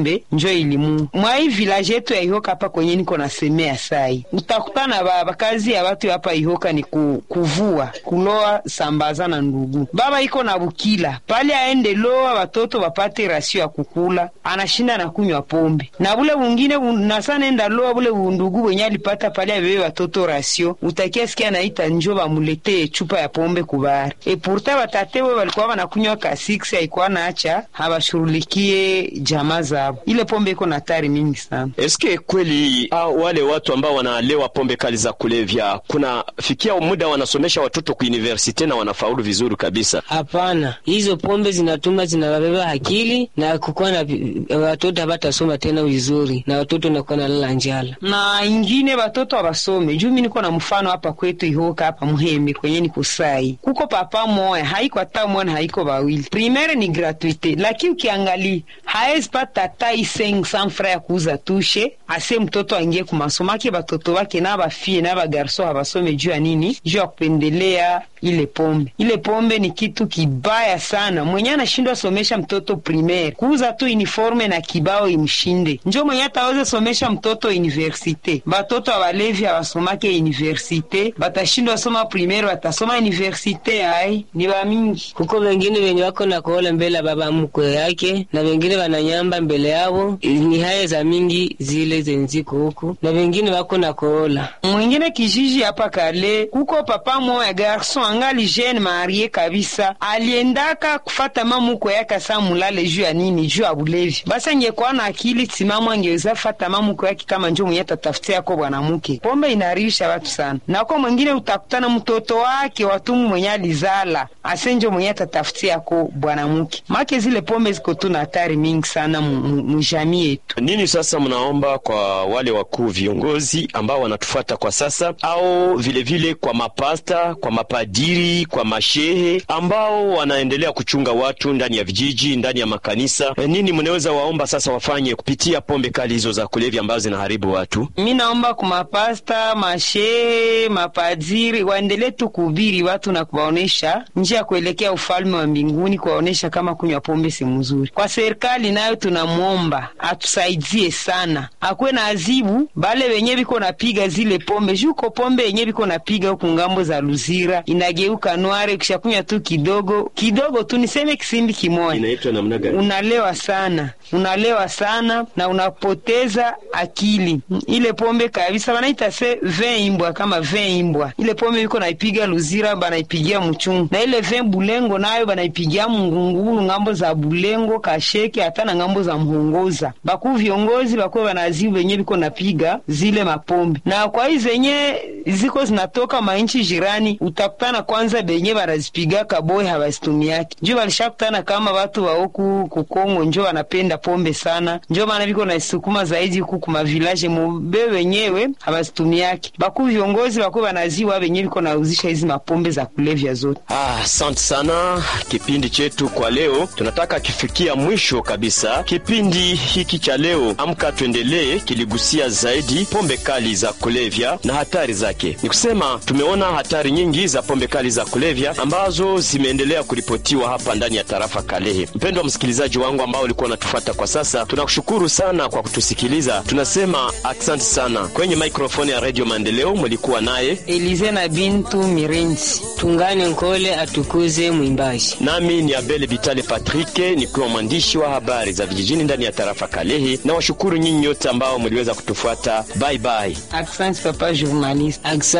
pombe njo ilimu mwa hii village yetu ya Ihoka hapa kwenye niko nasemea sai, utakutana baba kazi ya watu hapa Ihoka ni ku, kuvua kuloa sambaza na ndugu. Baba iko na bukila pale aende loa watoto wapate rasio ya kukula, anashinda na kunywa pombe na bule bungine nasa nenda loa bule bundugu wenye alipata pale abebe watoto rasio, utakia sikia naita njo bamuletee chupa ya pombe kubari e pourta batate we walikuwa wanakunywa ka 6 haikuwa naacha habashurulikie jamaa zabo. Ile pombe iko na hatari mingi sana. Eske kweli ah, wale watu ambao wanalewa pombe kali za kulevya kuna fikia muda wanasomesha watoto ku universite na wanafaulu vizuri kabisa? Hapana, hizo pombe zinatuma zinabeba akili na kukuwa na watoto habatasoma tena vizuri, na watoto nakuwa nalala njala na ingine watoto abasome juu. Mi niko na mfano hapa kwetu Ihoka hapa Muhembe kwenye niko sai, kuko papa moya haiko hata mwana haiko bawili, primaire ni gratuite, lakini ukiangalia haezi pata hata iseng sanfra ya kuuza tushe ase mtoto aingie kumasomo ake batoto bake na bafie na bagarso habasome juu ya nini? Juu ya kupendelea ile pombe. Ile pombe ni kitu kibaya sana. Mwenye anashindwa somesha mtoto primaire, kuuza tu uniforme na kibao imshinde, njo mwenye ataweza somesha mtoto universite. Batoto abalevi abasomake universite, batashindwa soma primaire, batasoma universite. Ai, ni bamingi kuko wengine wenye wako na kuola mbele ya baba mkwe yake, na wengine wananyamba mbele yao. Ni haya za mingi zile zenziko huku, na wengine wako na kuola mwingine kijiji hapa kale, kuko papa moya garson angali jeune marie kabisa, aliendaka kufata mamukwe yake sa mulale juu ya nini? Juu ya bulevi. Basi angekuwa na akili timamu, angeweza fata mamukwe yake kama njo mwenye tatafutia yako bwanamuke. Pombe inaharibisha watu sana, nako mwingine utakutana mtoto wake watumu mwenye alizala asenjo mwenye tatafutia yako bwanamuke. Make zile pombe ziko tu na hatari mingi sana mujamii yetu. Nini sasa mnaomba kwa wale wakuu viongozi ambao wanatufuata kwa sasa, au vilevile vile kwa mapasta, kwa mapadiri, kwa mashehe ambao wanaendelea kuchunga watu ndani ya vijiji, ndani ya makanisa? E, nini mnaweza waomba sasa wafanye kupitia pombe kali hizo za kulevya ambazo zinaharibu watu? Mi naomba kwa mapasta, mashehe, mapadiri waendelee tu kuhubiri watu na kuwaonesha njia ya kuelekea ufalme wa mbinguni, kuwaonesha kama kunywa pombe si mzuri. Kwa serikali nayo tunamwomba atusaidie sana, akuwe na azibu bale wenye biko napiga zile pombe juko pombe yenye biko napiga huku ngambo za Luzira inageuka nware, kisha kunywa tu kidogo kidogo tu, niseme kisimbi kimoja, Inaitwa namna gani? unalewa sana, unalewa sana na unapoteza akili. Ile pombe kabisa wanaita se vin imbwa, kama vin imbwa. Ile pombe biko naipiga Luzira banaipigia Muchungu, na ile vin Bulengo nayo banaipigia Mungungulu, ngambo za Bulengo, Kasheke, hata na ngambo za Mhongoza. Bakuu viongozi bakuwe banazibu wenye biko napiga zile mapombe, na kwa hii zenye ziko zinatoka mainchi jirani, utakutana kwanza benye banazipiga kaboy habazitumiaki njo balishakutana kama watu wa huku kukongo njo wanapenda pombe sana, njo maana biko naisukuma zaidi huku kuma village mube wenyewe habazitumiaki. Bakuu viongozi bakuwe banaziwa benye biko nauzisha hizi mapombe za kulevya zote. Ah, asante sana. Kipindi chetu kwa leo tunataka kifikia mwisho kabisa. Kipindi hiki cha leo Amka Tuendelee kiligusia zaidi pombe kali za kulevya na hatari zake. Ni kusema tumeona hatari nyingi za pombe kali za kulevya ambazo zimeendelea kuripotiwa hapa ndani ya tarafa Kalehe. Mpendwa msikilizaji wangu ambao ulikuwa unatufuata kwa sasa, tunakushukuru sana kwa kutusikiliza. Tunasema asante sana. Kwenye mikrofoni ya Radio Maendeleo mlikuwa naye Elize na Bintu Mirenzi. tungane nkole atukuze mwimbaji nami ni Abel Vitale Patrick, nikiwa mwandishi wa habari za vijijini ndani ya tarafa Kalehe, na washukuru nyinyi nyote ambao mliweza kutufuata. Bye bye. Asante papa journaliste. Aksa